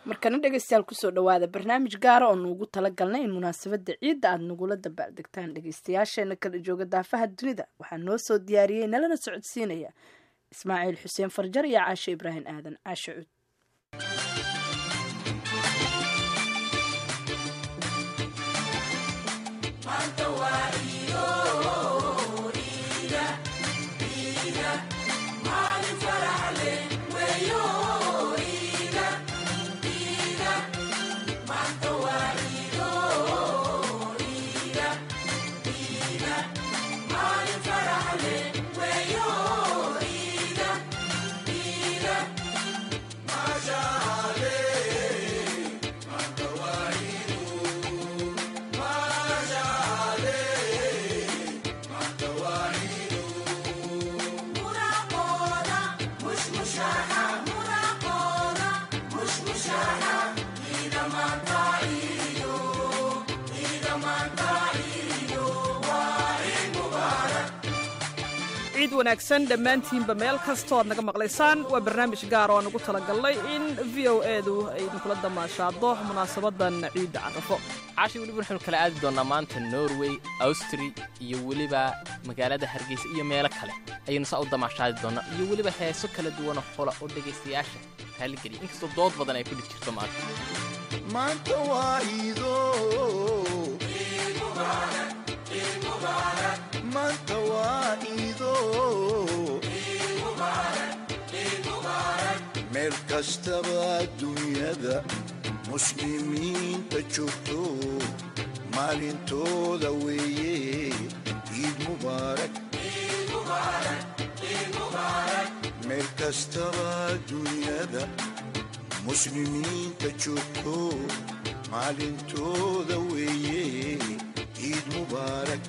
markana dhegeystayaal kusoo dhawaada barnaamij gaara oo nuugu talagalnay in munaasabada ciidda aada nagula dabaaldegtaan dhegeystayaasheena kala jooga daafaha dunida waxaa noo soo diyaariyey nalana socodsiinaya ismaaciil xuseen farjar iyo caashe ibraahim aadan caashe cud ciid wanaagsan dhammaantiinba meel kastoo aad naga maqlaysaan waa barnaamij gaar oo aan ugu talagalnay in v o edu ay idinkula damaashaado munaasabadan ciidda carafo caashi weliba waxaynu kala aadi doonnaa maanta norway awstri iyo weliba magaalada hargeysa iyo meelo kale ayaynu saa u damaashaadi doonnaa iyo weliba heeso kala duwanoo xola oo dhegaystayaasha raalligeliya inkastoo dood badan ay ku dhig jirto maanta maanta waa iido maanta waa iido meel kastaba dunyada muslimiinta joogto maalintooda weeye ciid mubaarak meel kastaba dunyada muslimiinta joogto maalintooda weeye ciid mubaarak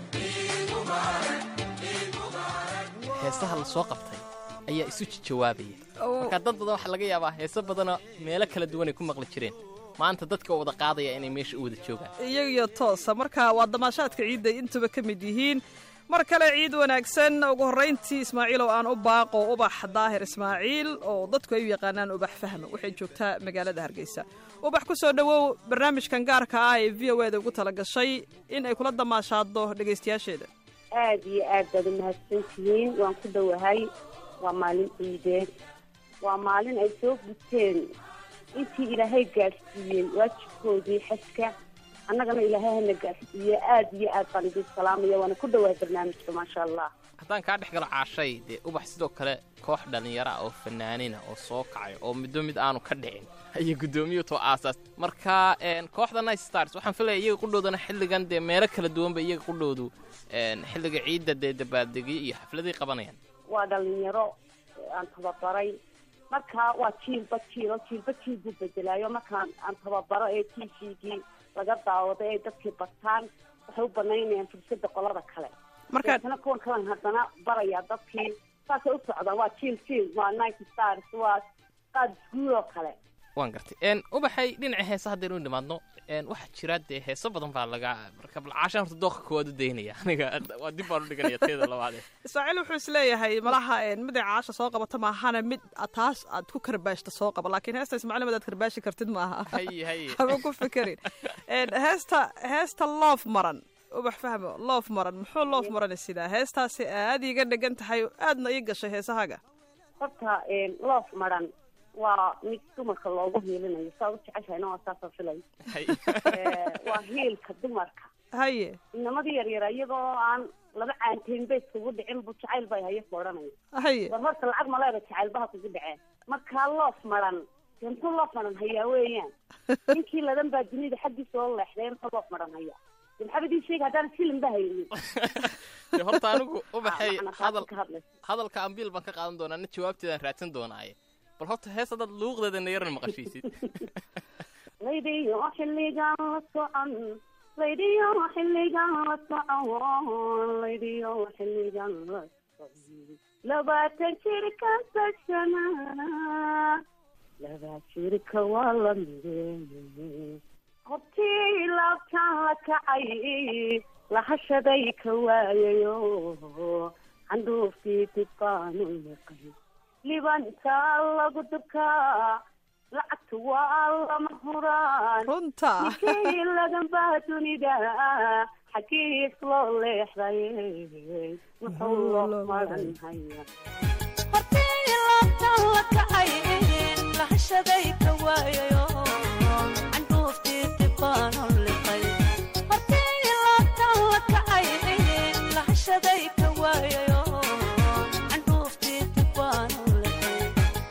heesaha la soo qabtay ayaa isu jawaabaya marka dad badan waxaa laga yaabaa heeso badanoo meelo kala duwan ay ku maqli jireen maanta dadka wada qaadaya inay meesha u wada joogaan iyagiyo toosa marka waa damaashaadka ciidday intuba ka mid yihiin mar kale ciid wanaagsan ugu horrayntii ismaaciilow aan u baaqo ubax daahir ismaaciil oo dadku ay u yaqaanaan ubax fahma waxay joogtaa magaalada hargeysa ubax ku soo dhowow barnaamijkan gaarka ah ee v o eda ugu tala gashay in ay kula damaashaado dhegaystayaasheeda aad iyo aad baad umahadsan tihiin waan ku dhowahay waa maalin ciideed waa maalin ay soo guteen intii ilaahay gaadhsiiyey waajibkoodii xajka annagana ilaahay hana gaadhsiiye aad iyo aad baan idin salaamaya waana ku dhawahay barnaamijka maasha allah haddaan kaa dhex galo caashay dee ubax sidoo kale koox dhallinyaro ah oo fanaanina oo soo kacay oo middo mid aanu ka dhicin ayay guddoomiyu too aasaas marka kooxda night stars waxaan filaya iyaga qudhoodana xilligan dee meelo kala duwanba iyaga qudhoodu xilliga ciidda dee dabaaldegyo iyo xafladay qabanayaan waa dhalinyaro aan tababaray marka waa jiilba jiilo jiilba jiil buu bedelaayo markaan aan tababaro ee t v-gii laga daawado ee dadkii bartaan waxay u banaynayaan fursada qolada kale markaana kuwan kalan haddana barayaa dadkii saasay u socdaan waa jiil jiil waa night stars waa qaad isguud oo kale waan gartay ubaxay dhinaca heesa haddaynu u nimaadno waxaa jira dee heeso badan baa laga marka balcaashaan horta dooqa koowaad u daynaya aniga waa dib baan u dhiganaya teeda labaade ismaaciil wuxuu is leeyahay malaha miday caasha soo qabata maahana mid taas aad ku karbaashta soo qaba laakiin heesta ismaaciil mid aad karbaashi kartid maaha haye haye haba ku fikirin heesta heesta loof maran ubax fahmo loof maran muxuu loof maran sidaa heestaasi aad iiga dhegan tahay aadna ii gashay heesahaga horta loof maran waa mid dumarka loogu hiilinayo saa u jeceshahayna waa saasoo filay waa hiilka dumarka haye inamadii yaryara iyagoo aan laba caanteynba iskugu dhicin bu jacayl bay hayo ku odhanaya haye war horta lacag maleeda jacaylbaha kugu dhaceen markaa loof maran dee muxuu loof maran hayaa weeyaan ninkii ladan baa dunida xaggiisa oo leexday muxuu loof maran hayaa de maxaaba idin sheega haddaan filim ba haynin de horta anigu ubaxay Macna hadal ka hadlaysa. hadalka ambiil baan ka qaadan doonaa na jawaabteedaan raadsan doonaaye bal horta hees haddaad luuqdeeda nayaran maqashiisid laydiyo xilligan la socon laydiyo xilligan la socon laydiyo xilligan la socon labaatan jirka sashana laba jirka waa la mideeye hortii laabtaan la kacay lahashaday ka waayayo candhuuftii dib baanu liqay libanta lagu dubkaa lacagtu waa lama huraan runta ninkayladan baa dunida xagiis loo leexday muxuu loo maran haya hortii laabtan la kacay lahashaday ka waayayo candhuuftii dibbaanu liqay hortii laabtan la kacay lahashaday ka waayayo candhuuftii dibbaanu liqay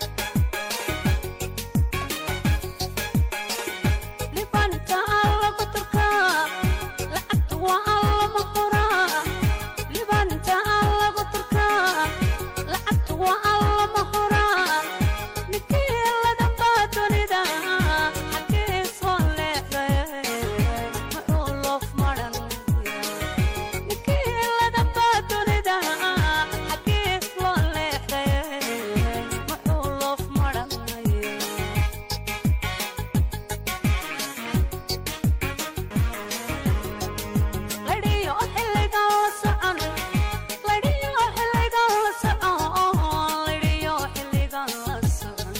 libanta allagu turkaa lacagtu waa allama horaa libanta allagu turkaa lacagtu waa allama horaa ninkii ladan baa dunida xagiis waa leexday muxuu loof maran ninkii ladan baa dunida xagiis loo leexday muxuu loof maran ladhiyo xilligan la socon ladhiyo xilligan la socon ladhiyo xilligan la socon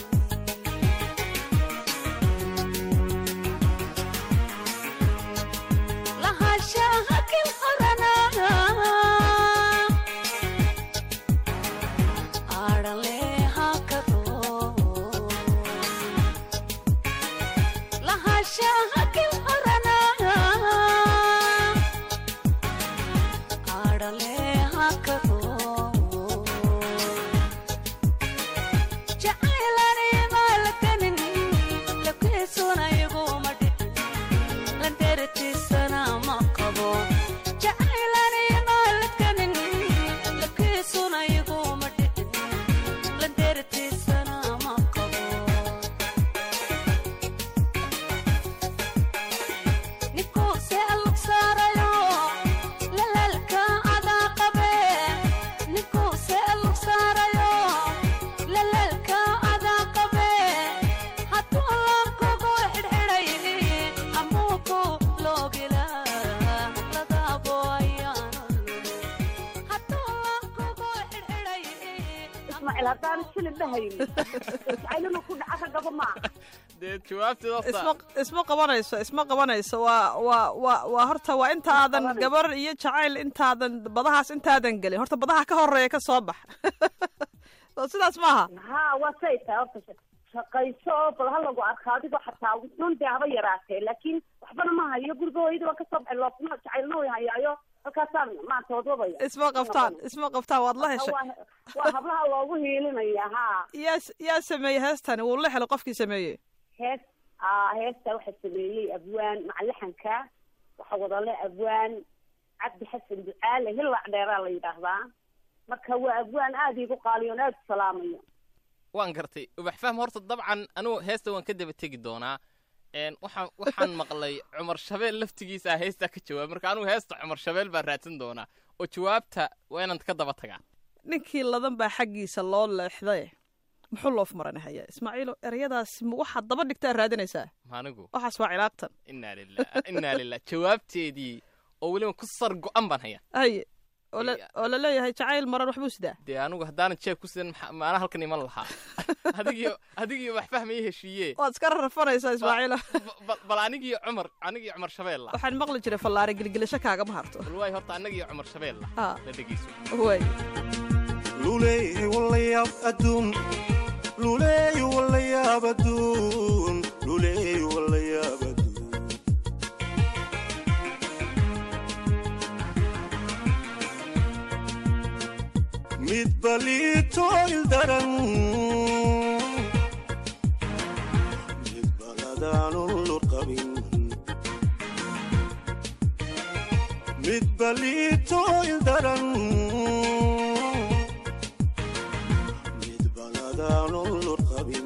lahaanshaha kil horana aadhaleha ka roo lahaanshaha kil horana aadhaleha ka roo jacaylani maalakanin lakiisuna iguma dhicin landeertiisana ma qabo jacaylani maalakanin lakiisuna iguma dhicin landeertiisana ma qabo ninkuu see lug saarayo lalaalka adaa qabe ninkuu see lug saarayo lalaalka adaa qabe hadduu laabkugu xidhxidhay amuuku loogila ladaabo ayaanu hadduu laabkugu xidhxidhay ismaaciil haddaan shilin dhahaynin jacaylinu ku dhaca ka gabo maa dee jawaabteeda isma isma qabanayso isma qabanayso waa waa waa waa horta waa intaadan qabanayso. gabar iyo jacayl intaadan badahaas intaadan gelin horta badaha ka horeeya ka soo bax soo sidaas maaha haa waa say tahay horta sha- shaqayso oo bal ha lagu arko adigoo xataa dhun dee haba yaraatee laakiin waxbana ma hayo guriga hooyadii waan kasoo baxay loofna jacaylna way hayaayo halkaasaan maanta wadwadaya isma qabtaan isma qabtaan waad la heshay waa waa hablaha loogu hiilinaya haa yaa s- yaa sameeyey heestani wuu la helay qofkii sameeyey hees aa heesta waxaa sameeyey abwaan macalaxanka waxa wadale abwaan cabdi xasan ducaale hillac dheeraa la yidhaahdaa marka waa abwaan aada iigu qaaliyoon aada u salaamayo waan gartay ubax fahm horta dabcan anugu heesta waan ka daba tegi doonaa een waxaan waxaan maqlay cumar shabeel laftigiisa heestaa ka jawaab marka anugu heesta cumar shabeel baan raadsan doonaa oo jawaabta waa inaan ka daba tagaa ninkii ladan baa xaggiisa loo leexday muxuu loof marani haya ismaaciilo ereyadaasi ma waxaad daba dhigtaa raadinaysaa maanigu waxaas waa cilaaqtan innaa lilah innaa lilah jawaabteedii oo weliba ku sar go-an baan hayaa haye oo la- Iya. oo la leeyahay jacayl maran waxbuu sidaa dee anigu haddaanan jeeb ku sidan maxaa- maana halkan iman lahaa adigiyo adigiyo wax fahmaya heshiiye waad iska rarrafanaysaa ismaaciilo Ba- ba- bal anigiyo cumar anigiyo cumar shabeel lah waxaan maqli jiray fallaare gilgilasho kaagama harto bal waay horta annagiyo cumar shabeel lah Ah. la dhegeyso way luleey walayaab adduun luleey walayaab adduun luleey walayaab adduun mid baliito ildaran mid baladaanun lurqabin mid baliito ildaran mid baladaanun lurqabin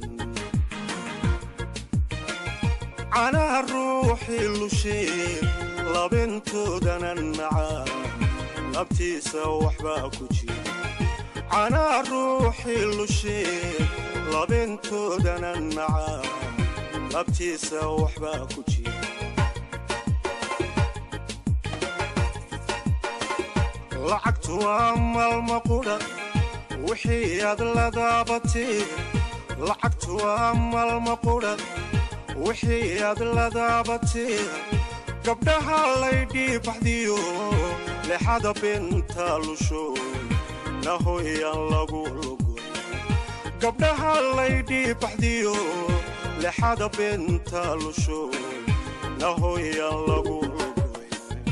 canaha ruuxii lushee labintoodana nacaa labtiisa waxbaa ku jira canaha ruuxii lushee labintoodana nacaa labtiisa waxbaa ku jira lacagtu waa maalma qudha wixii aad la daabatee lacagtu waa maalma qudha wixii aad ladaabatee gabdhaha laydhii baxdiyo lexada beenta lusho nahoyaan lagu lugo gabdhaha laydhii baxdiyo lexada beenta lusho nahoyaan lagu lugoy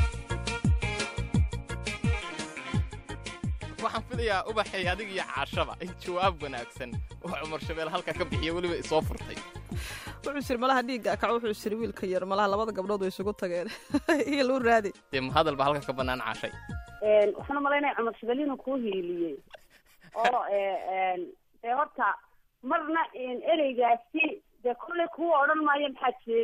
waxaan filayaa ubaxay adig iyo caashaba in jawaab wanaagsan oo cumar shabeel halka ka bixiya weliba isoo furtay wuxuu siri malaha dhiigga kac wuxuu siri wiilka yar malaha labada gabdhood way isugu tageen iyo luu raadi dee mahadal baa halka ka bannaan caashay waxaan u malaynaya cumar shabeelina kuu hiiliyey oo dee horta marna ereygaasi dee kolley kuu odhan maayo maxaa jeeg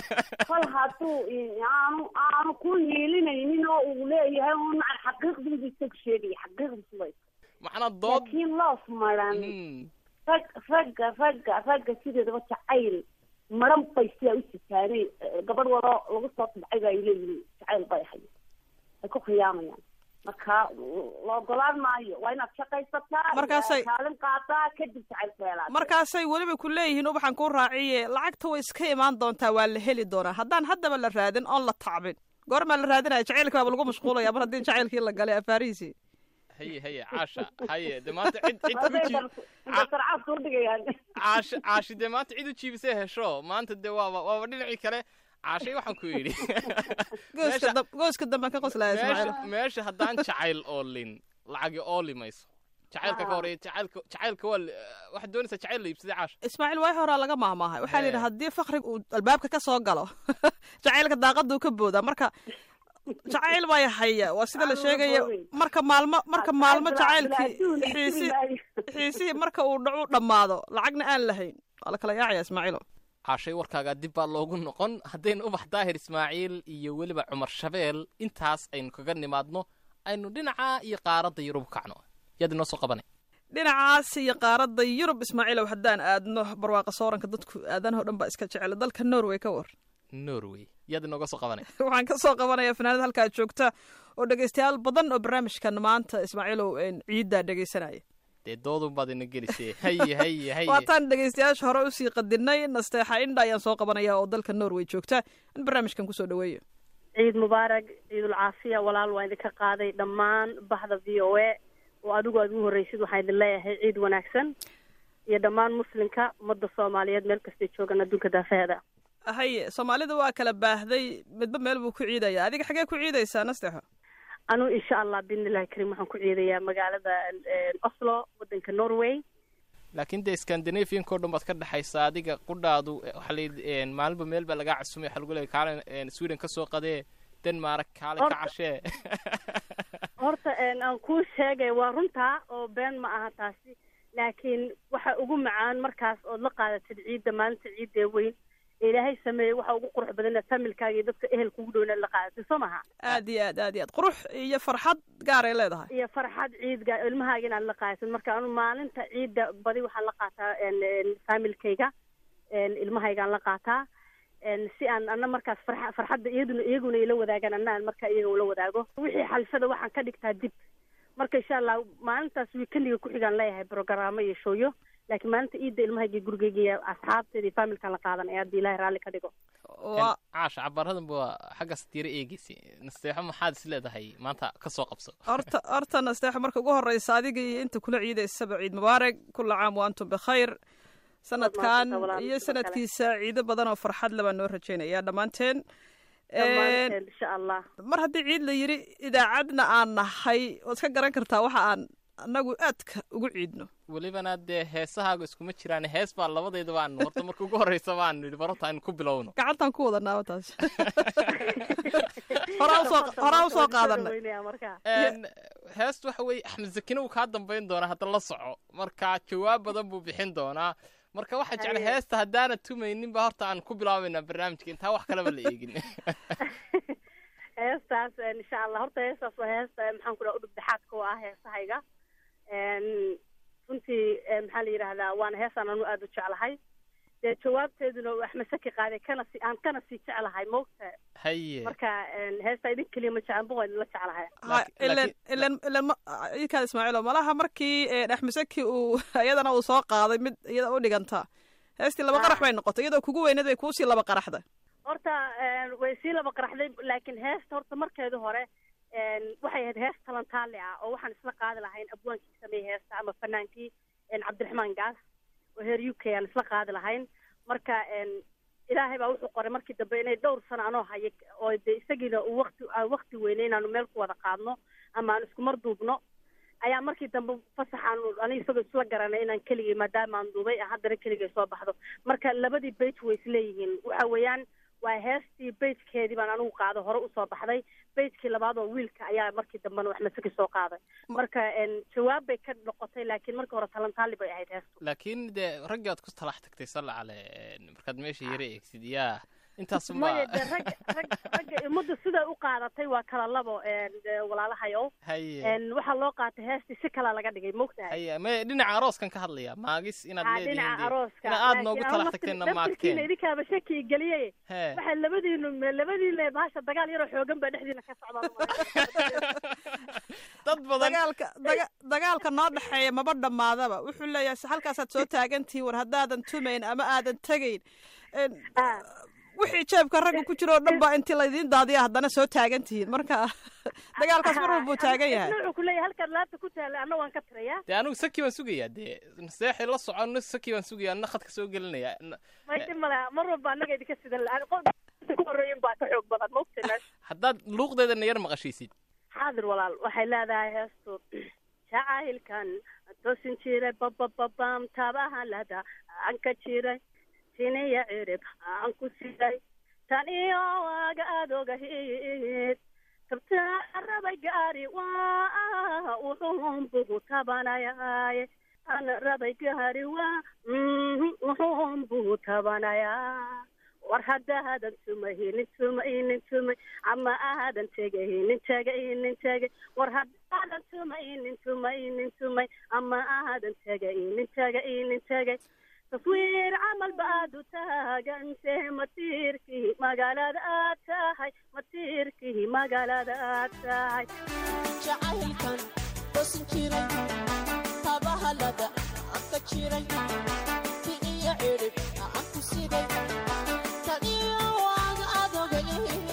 kol hadduu aanu aanu ku hiilinaynin oo uu leeyahay un macan xaqiiqdiibu isagu sheegaya xaqiiqdiisu way macnaa dood laakiin loof maran Mm. rag ragga ragga ragga sideedaba jacayl maran bay sidaa u sitaanay gabadh walo lagu soo tabcay ba ay leeyihiin jacayl bay ahay ay ku khiyaamayaan marka la ogolaan maayo waa inaad shaqaysataa Markaasay- kaalin qaataa kadib jacayl feelaa markaasay weliba ku leeyihiin ubaxan kuu raaciye lacagta way iska imaan doontaa waa la heli doonaa haddaan haddaba la raadin oon la tacbin goormaa la raadinaya jacaylka baaba lagu mashquulaya mar haddii jacaylkii la galay afaarihiisii haye haye caasha haye dee maanta cid cid u jiib sarcaad soo dhigayaan caashi caashi dee maanta cid u jiibisay hesho maanta dee waaba waaba dhinacii kale caashay waxaan ku yidhi gooska Meesha- dam- gooska dambe ka qoslaya ismaaciil meesha meesha haddaan jacayl oolin lacagi ooli mayso jacaylka ka horeeya jacaylka jacaylka waa la- waxaad doonaysaa jacayl la iibsaday caasha ismaaciil waay horaa laga maahmaahay waxaa la yidhi Eh. haddii fakrig uu albaabka ka soo galo jacaylka daaqaduu ka boodaa marka jacayl baa haya waa sida la Aan sheegaya uga boodin. marka maalmo marka maalmo jacaylkii Adduun iyo xiisi sidii maayo. xiisihii marka uu dhacu dhammaado lacagna aan lahayn waa la kala yaacaya ismaaciilo caashay warkaagaa dib baa loogu noqon haddaynu ubax daahir ismaaciil iyo weliba cumar shabeel intaas aynu kaga nimaadno aynu dhinaca iyo qaaradda yurub kacno yaad inoo soo qabanay dhinacaas iyo qaaradda yurub ismaaciilow haddaan aadno barwaaqa sooranka dadku aadanaho dhan baa iska jecel dalka norway ka war norway yaad inooga soo qabanay waxaan ka soo qabanaya fanaanad halkaa joogta oo dhegaystayaal badan oo barnaamijkan maanta ismaaciilow een ciiddaa dhegaysanaya dee doodun baad ina gelisee haye haye haye waataan dhegaystayaasha hore usii qadinay nasteexa indha ayaan soo qabanaya oo dalka norway joogta in barnaamijkan kusoo dhaweeyo ciid mubaarag ciidul caafiya walaal waa idinka qaaday dhammaan baxda v o a oo adigu aad ugu horreysid waxaan idin leeyahay ciid wanaagsan iyo dhammaan muslimka ummadda soomaaliyeed meel kastay joogaan adduunka daafaheeda haye soomaalida waa kala baahday midba meel buu ku ciidaya adiga xagee ku ciidaysaa nasteexo anu insha allah biidnillahi kariim waxaan ku ciidayaa magaalada eh, oslo waddanka norway laakiin dee scandinavianko dhan baad ka dhexaysaa adiga qudhaadu eh, waxaa layidhi maalinba meel baa lagaa casumay waxaa lagu leeyay kaale eh, sweden ka soo qadee denmark kaale ka Horta- cashee horta een, aan kuu sheegay waa runtaa oo been ma aha taasi laakiin waxa ugu macaan markaas ood la qaadatid ciidda maalinta ciidda weyn ee ilaahay sameeyey waxa ugu qurux badan inaad familkaaga iyo dadka ehel kugu dhowna la qaadatid soo maha aad iyo aad aad iyo aad qurux iyo farxad gaaray leedahay iyo farxad ciidga ilmahaaga inaad la qaadatid marka anu maalinta ciidda badi waxaan la qaataa een, een, familkayga een, ilmahaygaan la qaataa een, si aan ana markaas farxa farxadda iyaduna iyaguna ila wadaagaan ana aan markaa iyaga ula wadaago wixii xalfada waxaan ka dhigtaa dib marka insha allah maalintaas wiikendiga ku-xigaan leeyahay brogaraamo iyo shooyo laakiin maalinta ciidda ilmahayga gurigayga iyo asxaabteeda iyo familkaan la qaadanaya haddii ilaahay raalli ka dhigo waa caasha cabaaradan ba xaggaas diira eegeysa nasteexo maxaad is leedahay maanta ka soo qabso horta horta nasteexo marka ugu horeysa adiga iyo inta kula ciidaysaba ciid mubaarak kula caam wa antum bikhayr sanadkan mahadsantahay walaal, iyo sidoo kale. sanadkiisa ciido badan oo farxad le baan noo rajaynaya dhammaanteen dhammaanteen insha allah mar haddii ciid la yidhi idaacadna aan nahay waad ka garan kartaa waxa aan annagu aadka ugu ciidno welibana dee heesahaagu iskuma jiraan hees baa labadeeda baan horta marka ugu horreysa baan nidhi barota aynu ku bilowno gacantaan ku wadanaaba taas horaa usoo horaa usoo qaadanay Weynaya markaa Een, heestu waxa weeye axmed zakine uu kaa dambayn doonaa hadda la soco marka jawaab badan buu bixin doonaa marka waxaa jecla Haye. heesta haddaana tumaynin ba horta aan ku bilaabaynaa barnaamijka intaa wax kaleba la eegin heestaas een, insha allah horta heestaas waa heesta een, maxaan ku dhaha udhub dhexaadka oo ah heesahayga Een, runtii een, maxaa la yidhahdaa waana heestaan anu aada u jeclahay dee jawaabteeduna uu axmed saki qaaday kana si aan kana sii jeclahay maogta haye marka een, heesta idin keliya ma jeclan boqon la jeclahay Ha, Laakiin- ilan laakiin- ilan ilan ma- idinkaad ismaaciilo malaha markii eh, axmesaki uu iyadana uu soo qaaday mid iyada u dhiganta heestii laba Ah. qarax bay noqotay iyadoo kugu weyneed bay kuusii laba qaraxda horta een, way sii laba qaraxday laakiin heesta horta markeedu hore een, waxay ahayd hees talantaale ah oo waxaan isla qaadi lahayn abwaankii sameeyey heesta ama fanaankii een, cabdiraxmaan gaas oo heer u k aan isla qaadi lahayn marka een, ilaahay baa wuxuu qoray markii dambe inay dhowr sano anoo haya oo de isagiina uu wakti aan wakti weynay inaanu meel ku wada qaadno ama aan isku mar duubno ayaa markii dambe fasaxaan ani isagoo isla garanay inaan keligay maadaama aan duubay haddana keligay soo baxdo marka labadii bage way isleeyihiin waxa weeyaan waa heestii bagekeedii baan anigu qaado hore usoo baxday bagekii labaad oo wiilka ayaa markii dambena wax masaki soo qaaday marka een, jawaab bay ka noqotay laakiin markii hore talantaali bay ahayd heestu laakiin dee raggii aad ku talax tagtay salla cale markaad meesha yara eegsid yaa intaas maya ma de rag rag ragga ummadda siday u qaadatay waa kala labo een, de, walaalahayow haye een, waxaa loo qaatay heestii si kalaa laga dhigay mogtahay haye me dhinaca arooskan ka hadlaya maagis inaad aa leedihiin dhinaca dee arooska ina aad noogu talax tagteenna laftirkiina maagteen idinkaaba shaki geliyey hee waxay labadiinu labadiina bahasha dagaal yaroo xoogan baa dhexdiina ka socda dad badan dagaalka daga- dagaalka noo dhexeeya maba dhammaadaba wuxuu leeyahay se halkaasaad soo taagantihiin war haddaadan tumayn ama aadan tegayn En, Ah. wixii jeebka ragga ku jiro oo dhan baa intii laydiin daadiya haddana soo taagan tihiin marka dagaalkaas mar walbuu taagan yahay wuxuu ku leeyahay halkaad laabta ku taalla anna waan ka tirayaa dee anigu saki baan sugayaa dee seexi la soconno saki baan sugayaa na khadka soo gelinaya Na- maydi male mar walba annaga idinka sidan la qof ku horreeyin baa ka xoog badan maogta meesha haddaad luuqdeedana yar maqashiisid xaadir walaal waxay leedahay heestu jacaylkan toosin jiray babababam tabahalada aan ka jiray siniya cirib aan ku siday tan iyo waaga aad ogahid kabtaa rabay gaari waa wuxuun bugu tabanayaaye an rabay gaari waa wuxuun bugu tabanayaa war haddaadan tumaynin tumaynin tumay ama aadan tegaynin tegaynin tegay war haddaadan tumaynin tumaynin tumay ama aadan tegaynin tegaynin tegay taswiir camal baad u taagante matiirkii magaalada aad tahay matiirkii magaalada aad tahay jacaylkan toosin jiray tabahalada aan ka jiray ti iyo cirib aan ku siday tan iyo waaga adogay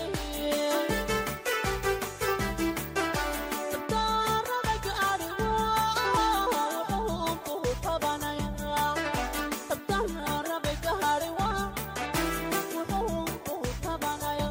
dabdaarabaga arigo wuxuu kuhu tabanaya dabdaarabaga ariwa wuxuu kuhu tabanaya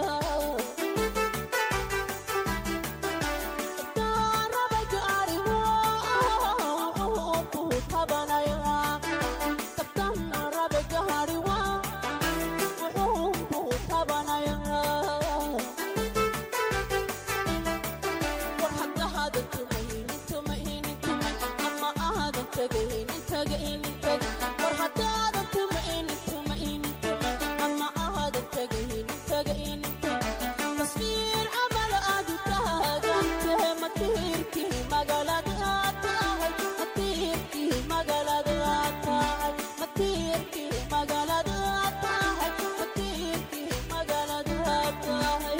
taswiir camal aad u taagantee matiirkii magaalada aad tahay matiirkii magaalada aad tahay matiirkii magaalada aad tahay matiirkii magaalada aad tahay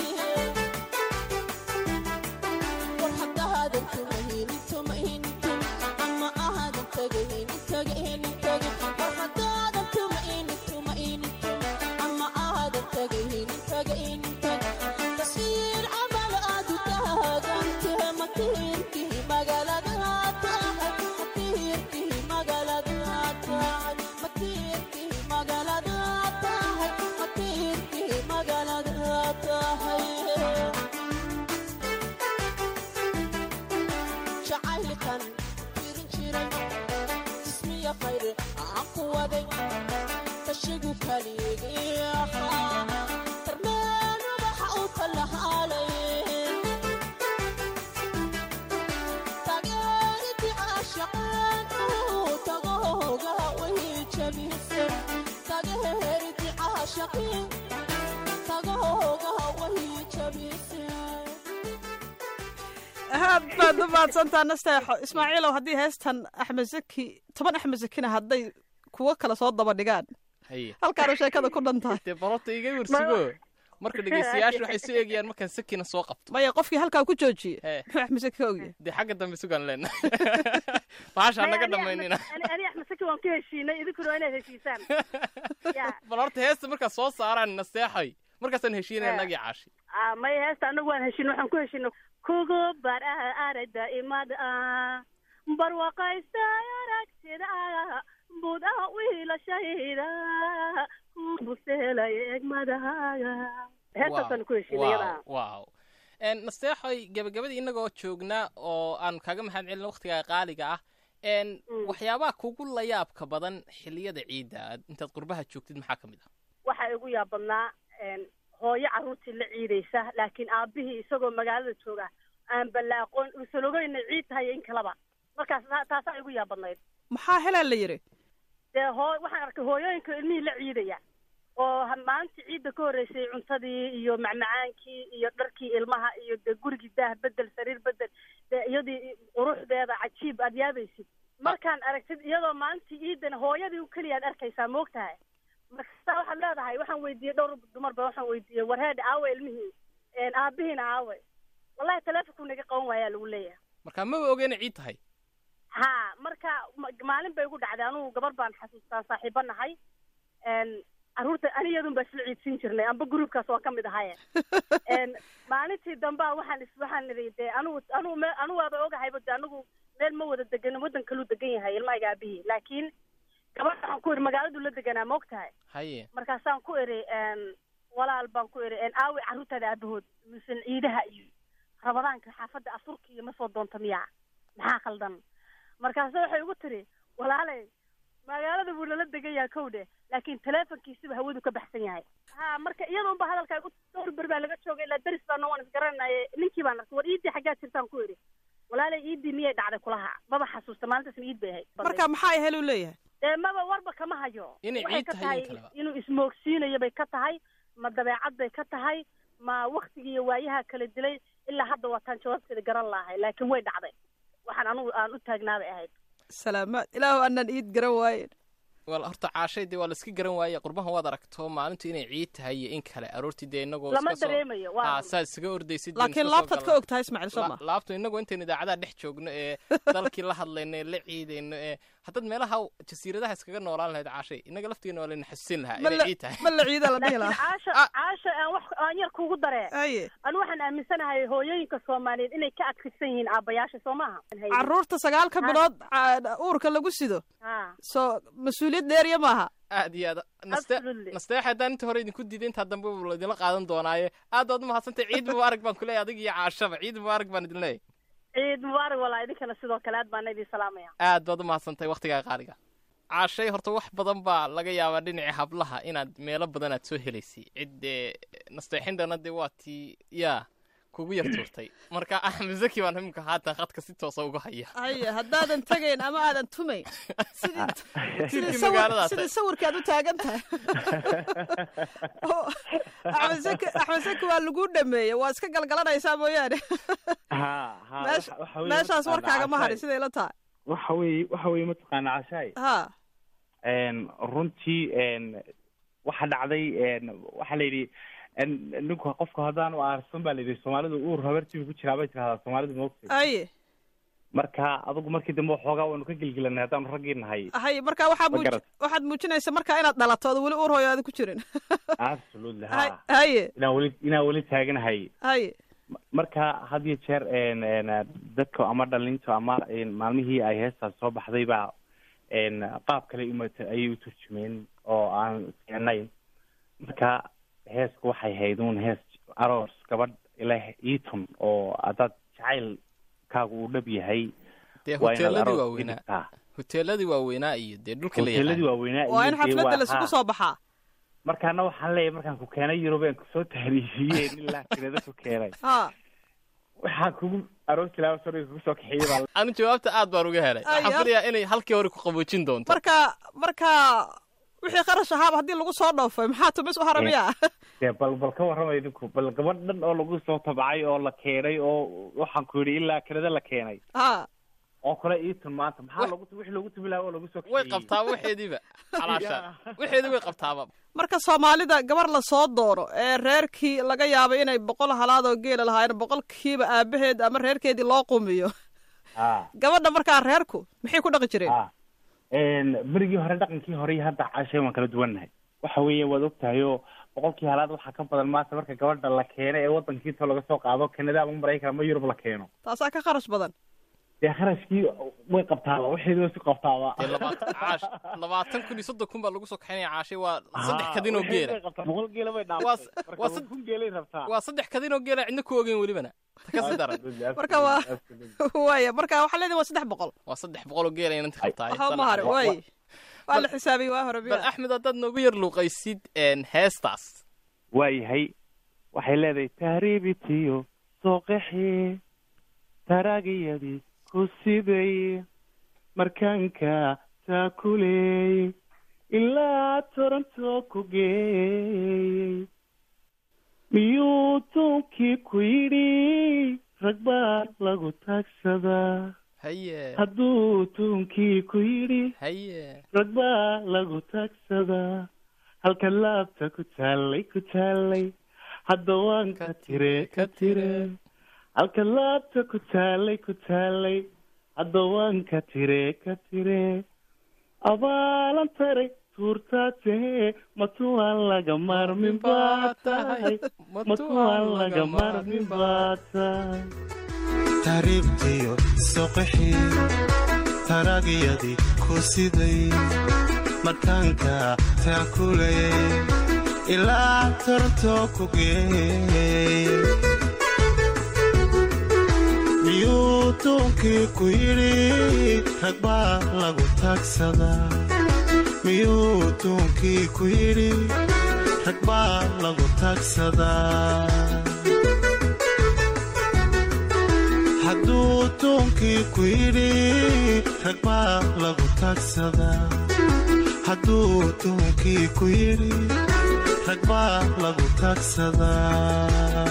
war haddaadan tumaynin tumaynin tum ama aadan tagaynin tagaynin tagay war haddaadan tumaynin tumaynin tum ama aadan tagaynin tagaynin tagay taswiir camal aad u taagantee matiirkii magaalada aad tahay matiirkii magaalada aad tahay matiirkii magaalada aad tahay matiirkii magaalada aad tahay jacaylkan firin jiray jismiya khayr aan ku waday tashigu kaligii ahaa tarmeen ubaxa u kalahaalay taageeridii caashaqeen uu tagahooga way jabisay taageeridii caashaqeen tagahooga way jabisay aad baad u mahadsantaa nasteexo ismaaciilow haddii heestan axmed zaki toban axmed zakina hadday kuwo kale soo daba dhigaan haye halkaana sheekada ku dhan tahay dee balota iga warsugo marka dhegeystayaashu waxay soo eegayaan markaan sakina soo qabto maya qofkii halkaa ku joojiye Hee. muxuu axmed saki ka ogyahay dee xagga dambe sugaan leena bahashaa naga dhamaynina ani axmed saki waan ku heshiinay idinkuna waa inaad heshiisaan ya bal horta heesta markaa soo saaraan naseexay markaasaan heshiinaya Hee. nagii caashi Ah, maya heesta anagu waan heshiin waxaan ku heshiinay kugu bar aragda imad ah barwaqaysta aragtida bud ah wiilashayda kubuselay egmadahaaga heestaasaan ku heshiinay iyada wow En, nasteexoy gabagabadii innagoo joognaa oo aan kaaga mahad celin waqtigaa qaaliga ah En, Mm. waxyaabaha kugu layaabka badan xilliyada ciidda aad intaad qurbaha joogtid maxaa ka mid ah waxaa igu yaabadnaa hooyo carruurtii la ciidaysa laakiin aabbihii isagoo magaalada jooga aan balla aqoon uusan ogeyn ciid tahay in kalaba markaas taa- taasaa igu yaabadnayd maxaa helaa la yidhi dee hoo waxaan arkay hooyooyinka ilmihii la ciidaya oo ha- maalintii ciidda ka horreysay cuntadii iyo macmacaankii iyo dharkii ilmaha iyo dee gurigii daah bedel sariir bedel dee iyadii quruxdeeda cajiib aad yaabaysid markaan aragtid iyadoo maalintii ciidana hooyadii u keliya aad arkaysaa moogtahay markasta waxaad leedahay waxaan weydiiyey dhowr dumarba waxaan weydiiyey warheed aawe ilmihii aabihiina aawe wallahi taleefonkuu naga qaban waayaa lagu leeyahay marka maba ogeyna ciid tahay ha marka ma- maalin bay igu dhacday anugu gabar baan xasuustaa saaxiibo nahay n carruurta aniyadun baa isla ciidsiin jirnay amba gruubkaas waa ka mid ahaye n maalintii dambea waxaan is waxaan nidhi dee anugu anugu me anugu waaba ogahayba de anigu meel ma wada deganin waddan kaluu degan yahay ilmahayga aabihii laakiin gabadha waxaan ku idhi magaaladuu la deganaa ma og tahay haye markaasaan ku idhi n walaal baan ku idhi n aawi carruurtaada aabahood misan ciidaha iyo rabadaanka xaafadda afurka iyo ma soo doonta miyaa maxaa khaldan markaase waxay igu tiri walaalay magaalada buu nala degan yahay kowdhe laakiin teleefonkiisiba hawadu ka baxsan yahay ha marka iyada unba hadalkaa igu dhowr ber baa laga joogay ilaa deris baana waan isgaranaye ninkii baan arkay war iiddii xaggaad jirtaan ku idhi walaalay iiddii miyay dhacday kulaha maba xasuusta maalintaasna iid bay ahayd marka maxaa ay helu leeyahay dee maba warba kama hayo Inay Waxay ciid ka tahay in kaleba. inuu ismoogsiinayo bay ka tahay ma dabeecad bay ka tahay ma waktigii iyo waayaha kala dilay ilaa hadda waataan jawaabteeda garan lahay laakiin way dhacday waxaan anugu aan u taagnaa bay ahayd salaamaad ilaahu aanan iid garan waayen wal horta caashay dee waa la iska garan waaye qurbahan waad aragto maalintu inay ciid tahay iyo in kale aroortii dee inagoo lama iska soo dareemayo waa aa saad isaga ordaysid dee laakiin iska soo laabtaad ka galna. og tahay ismaaciil soo ma La- laabtu inagu intaynu idaacadaha dhex joogno ee dalkii la hadlayno ee la ciidayno ee haddaad meelaha jasiiradaha iskaga noolaan lahayd caashay inaga laftigeena waa layna xasuusin lahaa ma inay la ciid tahay ma la ciida la dhihi laakiin lahaa caasha Ah. caasha aan wax aan yar kugu daree haye anu waxaan aaminsanahay hooyooyinka soomaaliyeed inay ka adkaysan yihiin aabbayaasha soo maaha carruurta sagaalka Ha. bilood ca- uurka lagu sido ha soo mas-uuliyad dheeriya maaha aad iyo aad naste Absolutely. nasteex haddaan inta hore idinku diiday intaa dambe buu laydinla qaadan doonaaye aad baad umahadsantay ciid mubaarak baan kuleeyahay adig iyo caashaba ciid mubaarak baan idin leeyahay ciid mubaarak walaa idinkana sidoo kale aad baana idin salaamaya aad baad umahadsantay waktigaa qaaliga caashay horta wax badan baa laga yaabaa dhinaca hablaha inaad meelo badan aad soo helaysay cid dee nasteexindana dee waa tii yaa kugu yar tuurtay marka axmed zaki baan imika haatan khadka si toosa uga haya haye haddaadan tegayn ama aadan tumayn sidii sidii Tiirkii sawir- magaaladaas sidii sawirkaad u taagan tahay Oo, axmed saki axmed saki waa lagu dhameeyey waa iska galgalanaysaa mooyaane ha ha Meesha- waxa- waxa weeye meeshaas mataqaanaa warkaaga ma harin cashaay. siday la tahay waxa weeye waxa weeye mataqaana cashaay ha n runtii n waxa dhacday n waxaa la yidhi n ninku qofku haddaanu aarsan baa la yidhi soomaalidu uur habartiibu ku jiraa bay tirahdaa soomaalidu moogtay haye marka adigu markii dambe waxoogaa waynu ka gelgelanay haddaanu raggii nahay haye marka waxaa Ma muuj garat. waxaad muujinaysa markaa inaad dhalato ood weli uur hooyaada ku jirin absolutely Hay- ha haye inaan weli inaan weli taaganahay haye marka had iyo jeer n n dadka ama dhalinta ama n maalmihii ay heestaas soo baxday baa n qaab kale umata ayay u turjumeen oo aan fiicnayn marka heesku waxay hayd uun hees aroos gabadh ileh eaton oo haddaad jacaylkaagu uu dhab yahay dee waa inaad hoteeladii aroos waaweynaa dhigtaa hoteeladii waaweynaa iyo dee dhulka la hoteeladii yaqaan waaweynaa waa in iyo dee xafladda waa- laisugu ha. soo baxaa markaana waxaan leeyahay markaan ku keenay yurub aan kusoo tahriifiyeen ilaa kinada ku keenay ha waxaan kugu aroos tilaabo soo kugu soo kaxeeyey baa anu jawaabta aad baan uga helay Ay, waxaan ab- filayaa inay halkii hore ku qaboojin doonto marka marka wixii kharash ahaaba haddii lagu soo dhoofay maxaa tumis u haramiyaa dee bal bal ka warramay idinku bal gabadh dhan oo lagu soo tabcay oo la keenay oo waxaan ku yidhi ilaa kanada la keenay ha oo kale iitun maanta maxaa lagu wixii lagu tumi lahaa oo lagu soo way kaxeeyey. qabtaa waxeediiba calaashaan Ya. waxeedi way qabtaaba marka soomaalida gabar la soo doono ee reerkii laga yaabo inay boqol halaad oo geela lahaayeen boqolkiiba aabaheed ama reerkeedii loo qumiyo Ah, gabadha markaa reerku maxay ku dhaqi jireen ah. Een, berigii hore dhaqankii hore iyo hadda caashay waan kala duwannahay waxa weeye waad ogtahay oo boqolkii halaad waxaa ka badan maanta marka gabadha la keeno ee wadankiisa laga soo qaado kanada ama maraykan ama yurub la keeno taasaa ka kharash badan dee kharashkii way qabtaaba waxeedi way si qabtaaba dee labaatan caash labaatan kun iyo soddon kun baa lagu soo kaxaynaya caashay waa saddex kadin oo geela boqol geela bay Waa- dhaaftay waa marka sad- kun geelay rabtaa waa saddex kadin oo geela cidna ku ogeyn welibana ta ka sii daran Marka waa- waaya marka waxaa leedahay waa saddex boqol waa saddex boqol oo geela inanta qabtaay waxba ma hare waay waa la xisaabiyey waa hore bal biya axmed haddaad noogu yar luuqaysid een, heestaas waayahay waxay leedahay tahriibitiyo sooqaxi taraagiyadii ku siday markaanka taakuleey ilaa toronto ku geeyey miyuu tuunkii ku yidhi rag baa lagu taagsadaa haye hadduu tuunkii ku yidhi haye rag baa lagu taagsadaa halka laabta ku taallay ku taallay hadda waan ka tire ka tire halka laabta ku taallay ku taallay hadda waan ka tire ka tire abaalan taray tuurtaa tahee matuwaan laga maarmin baa tahay matuwaan laga maarmin baa tahay taariibtiyo soqixii taraagiyadii ku siday markaanka taakulayay ilaa toronto ku geeyey miyuu tuunkii ku yidhi rag baa lagu taagsadaa miyuu tuunkii ku yidhi rag baa lagu taagsadaa hadduu tuunkii ku yidhi rag baa lagu taagsadaa hadduu tuunkii ku yidhi rag baa lagu taagsadaa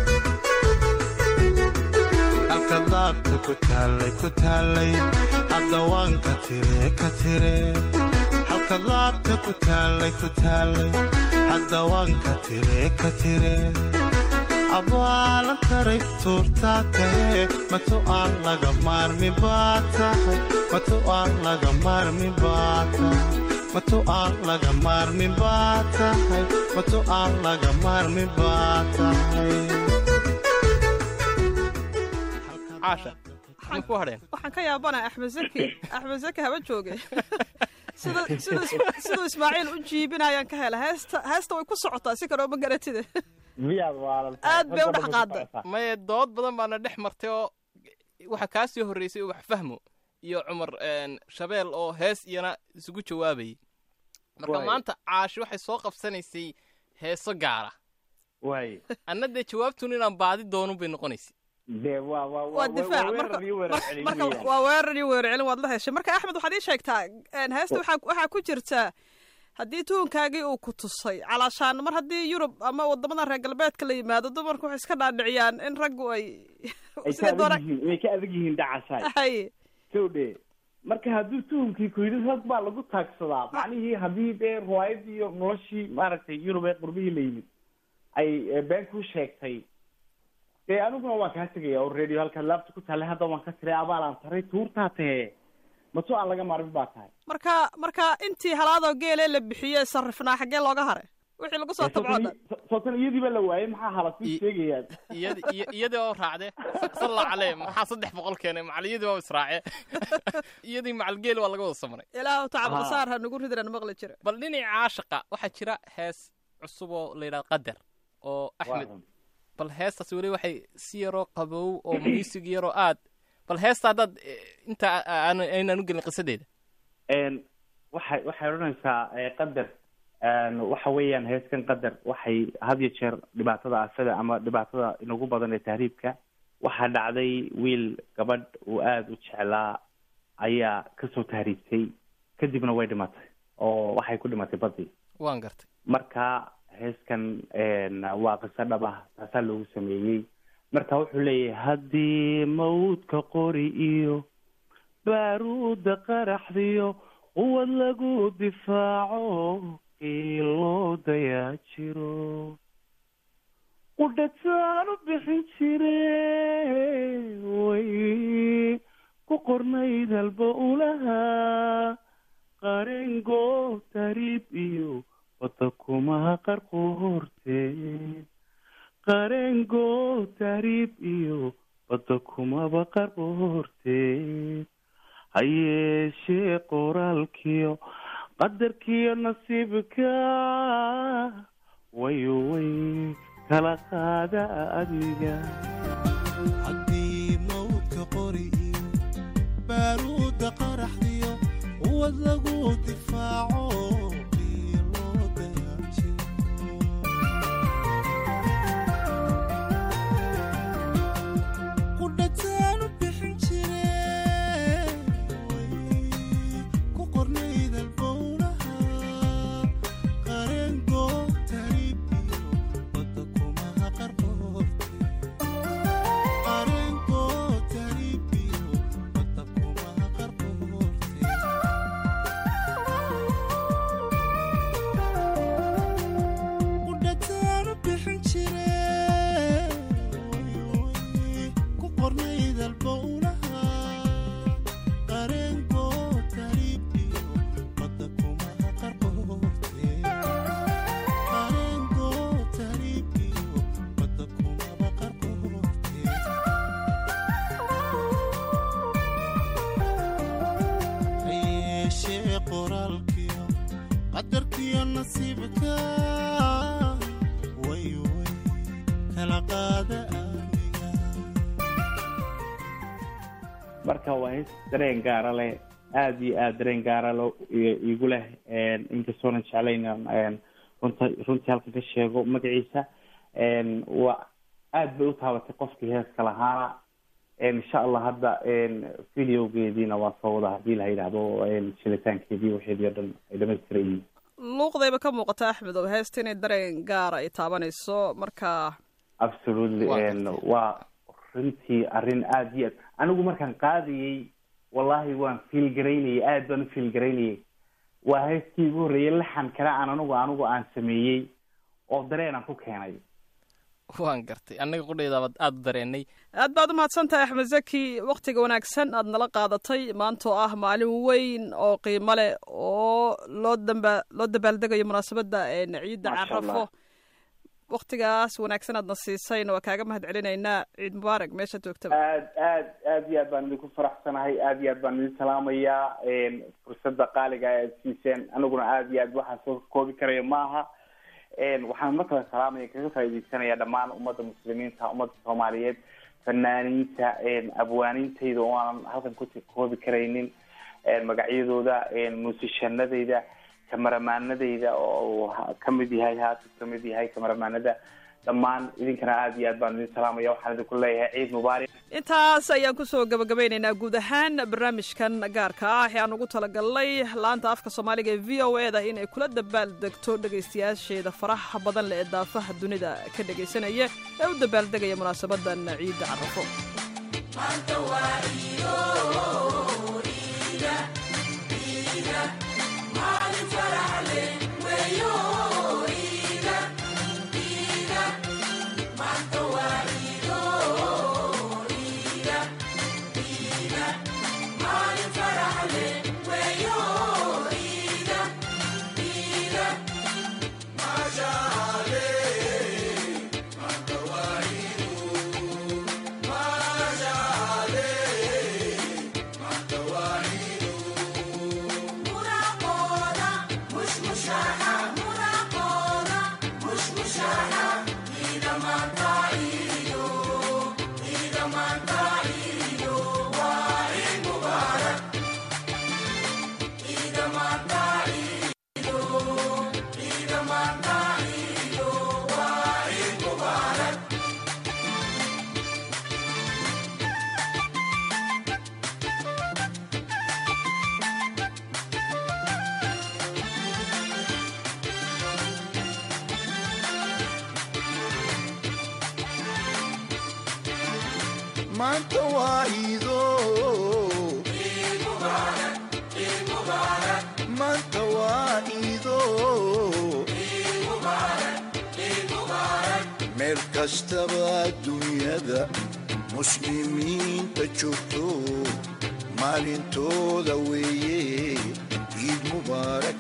halka daabta ku taallay ku taallay hadda waan ka tire ka tire halka daabta ku taallay ku taallay hadda waan ka tire ka tire abaalan taray tuurtaa tahe matu aan laga maarmi baa tahay matu aan laga maarmi baa tahay matu aan laga maarmi baa tahay matu aan laga maarmi baa tahay caasha maxay ku hadheen waxaan ka yaabanahay axmed zaki axmed zaki haba jooge sida siduu is- siduu ismaaciil u jiibinayaan ka hela heesta heesta way ku socotaa si kaloo ma garatide miyaad waalan Aad bay u dhex qaaday. maye dood badan baana dhex martay oo waxaa kaa sii horreysay ubax fahmo iyo cumar een, shabeel oo hees iyana isugu jawaabayay marka Waay. maanta caashi waxay soo qabsanaysay heeso gaara waay anna dee jawaabtun inaan baadi doonun bay noqonaysay dee waa waa waa difaac marka marka- marka waa weerar iyo weerar celin waad la heshay marka axmed waxaad ii sheegtaa een, heesta waxaa waxaa ku jirta haddii tuunkaagii uu ku tusay calaashaan mar haddii yurub ama wadamada reer galbeedka la yimaado dumarku waxay iska dhaadhiciyaan in raggu ay ay ka sida doona adag yihiin way ka adag yihiin dhacasaay hay sowdhe marka hadduu tuhumkii ku yidhi rag baa lagu taagsadaa macnihii haddii dee riwaayadii iyo noloshii maaragtay yurub ee qurbihii la yimid ay eh, been ku sheegtay dee aniguna waan kaa tegaya oo radio halkaad laabta ku taallay hadda waan ka tiray abaalaan taray tuurtaa tahee maso aan laga maarmin baa tahay marka marka intii halaadoo geelee la bixiyey sarrifnaa xaggee looga haray wixii lagu soo tabcoo dhan sootan iyadiiba la waayey maxaa halasku I- sheegayaan iyadi iyo- iyadii oo raacde salla calee maxaa saddex boqol keenay macal iyadii waa israace iyadii macalgeel waa laga wada samray ilaahu tacab Haa. qasaar ha nugu ridan maqli jira bal dhinaca caashaqa waxaa jira hees cusub oo la yidhahda qadar oo axmed bal heestaas weli waxay si yaroo qabow oo muusig yaroo aad bal heesta haddaad eh, inta aan- aynaan u gelin qisadeeda n waxay waxay odhanaysaa eh, qadar n waxa weeyaan heeskan qadar waxay had iyo jeer dhibaatada asaga ama dhibaatada inagu badan ee tahriibka waxaa dhacday wiil gabadh uu aada u jeclaa ayaa kasoo tahriibtay kadibna way dhimatay oo waxay ku dhimatay badii waan gartay marka heeskan n waa qiso dhab ah taasaa loogu sameeyey marka wuxuu leeyahay haddii mawdka qori iyo baaruuda qaraxdiyo quwad lagu difaaco qiiloo dayaa jiro qudhataan u bixin jire way ku qornayd halba ulahaa qarengo tariib iyo wada kumaha qarqu horteed qarengo tariib iyo badda kumaba qarqu horteed ha yeeshee qoraalkiyo qadarkiyo nasiibka wayo way kala qaada adiga haddii mawdka qori iyo baaruuda qaraxdiyo uwad lagu difaaco qiiloo dayaajiro qudhataan u bixin jire way ku qornayd albowlaha qarengo tariib iyo badda kumaha qarqoorte qarengo tariib iyo badda kumaha qarqoorte qudhataan u bixin jire way ku qornayd albowlaha qarengo tariib iyo badda kumaha qarqoorte qarengo tariib iyo badda kumaba qarqoorte ha yeeshee qoraalkiyo qadarkiyo nasiibka way way kala qaada aniga marka waa hees dareen gaara leh aada iyo aada dareen gaara lo i- igu leh inkastoonan jeclayn inaan runta runtii halkan ka sheego magaciisa waa aada bay u taabatay qofkii heeska lahaana insha allah hadda videogeediina waa soo wada hadii la yidhaahdo shilitaankeedii waxeedii o dhan ay dhamaystiran yihiin luuqdayba ka muuqata axmed oo heesta inay dareen gaara ay taabanayso marka absolutely Waa n waa runtii arrin aada iyo aad anigu markaan qaadayey wallahi waan fiil garaynayay aad baan u fiil garaynayay waa heestii igu horreeyay laxan kale aan anigu anigu aan sameeyey oo dareen aan ku keenay waan gartay annaga qudhaydaabad aada u dareenay aad baad u mahadsan tahay axmed zaki wakhtiga wanaagsan aad nala qaadatay maantoo ah maalin weyn oo qiimo leh oo loo damba loo dabaaldegayo munaasabadda een ciidda Maasha carafo Allah. wakhtigaas wanaagsan aadna siisayna waa kaaga mahad celinaynaa ciid mubaarak meesha joogtaba aad aad aad iyo aad baan idinku faraxsanahay aad iyo aad baan idin salaamayaa fursadda qaaliga aad siiseen aniguna aad iyo aad waxaan soo koobi karaya maaha waxaan mar kale salaamaya kaga faaideysanaya dhammaan ummadda muslimiinta ummadda soomaaliyeed fanaaniinta abwaaniintayda oo aanan halkan ku koobi karaynin magacyadooda muusishanadayda kamaramaanadayda oo ha- kamid yahay haasib kamid yahay kamaramaanada dhammaan idinkana aad iyo aad baan idin salaamaya waxaan idinku leeyahay ciid mubaarak intaas ayaan kusoo gabagabeynaynaa guud ahaan barnaamijkan gaarka ah ee aan ugu talagalnay laanta afka soomaaliga ee v o e da inay kula dabaaldegto dhegaystayaasheeda faraha badan leh ee daafaha dunida ka dhegaysanaya ee u dabaaldegaya munaasabadan ciidda carafo maanta waa iido maanta waa iido meel kastaba dunyada muslimiinta joogto maalintooda weeye ciid mubaarak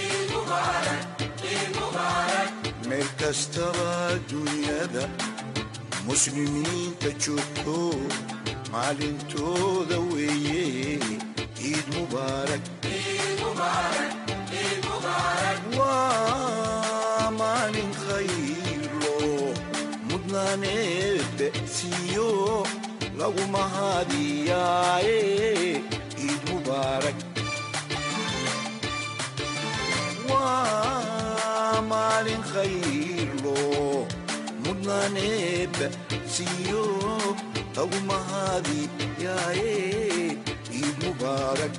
meel kastaba dunyada muslimiinta joogto maalintooda weeye ciid mubaarak waa maalin khaylo mudnaaneebe siiyo lagu mahadiyaaye ciid mubaarak waa maalin khaylo mudnaaneebe siiyo lagu mahadiyaaye ciid mubaarak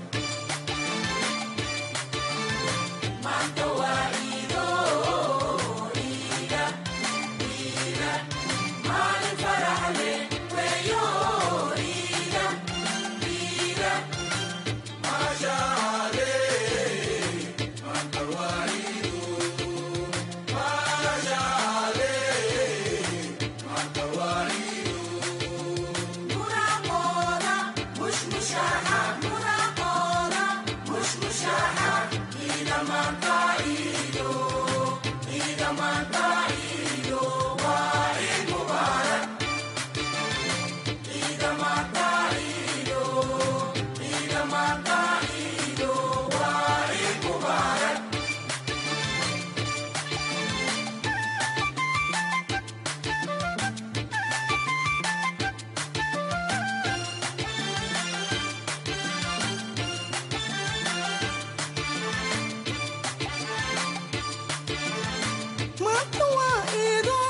maanta waa iido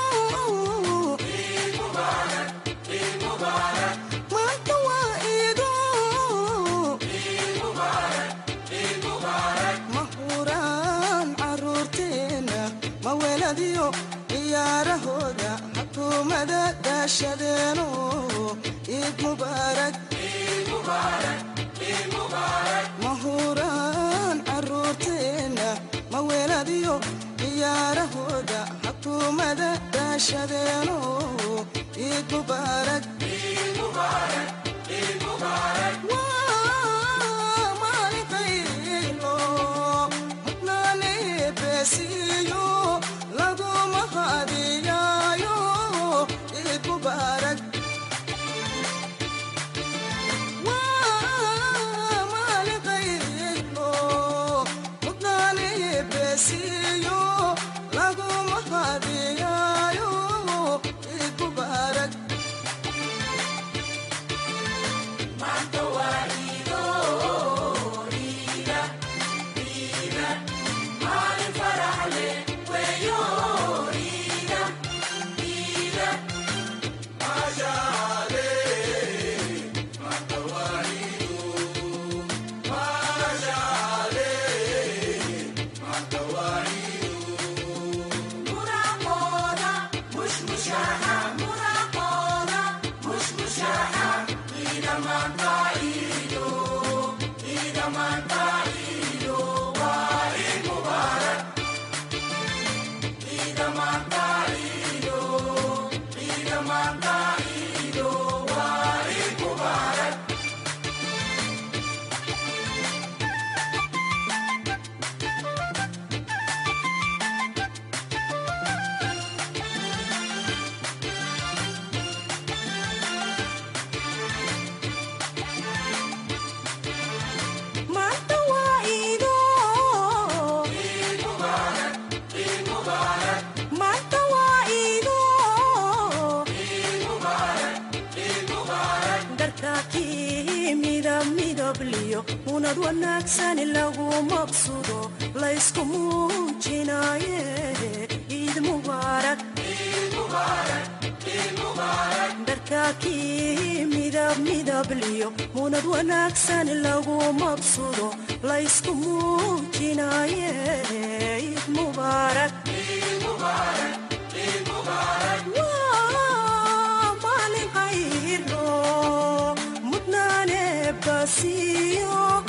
maanta waa iido ma huraan caruurteenna ma weladiyo ciyaarahooda xukuumada daashadeeno ciid mubaarak ma huraan caruurteenna ma weladiyo ciyaarahooda xukuumada daashadeeno ciid mubaarak waa maalin qaylo mudnaane beesiyo laguma hadiyaayo ciid mubaarak waa maalin qaylo mudnaane beesiyo laguma hadiyaayo ciid mubaarak maanta waa iido maanta waa iido dharkaakii midab midabliyo munad wanaagsan lagu maqsudo laysku muujinaaye ciid mubaarak dharkaakii midab midabliyo munad wanaagsan lagu maqsudo laysku muujinaaye ciid mubaarak waa maalin qayro mudnaane basiyo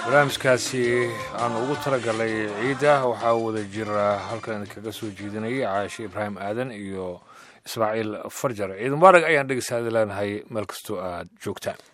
barnaamijkaasi aanu ugu talagalay ciidda waxaa wada jira halkan idinkaga soo jeedinayay caashe ibraahim aadan iyo ismaaciil farjar ciid mubaarag ayaan dhegeystaada leenahay meel kastoo aad joogtaan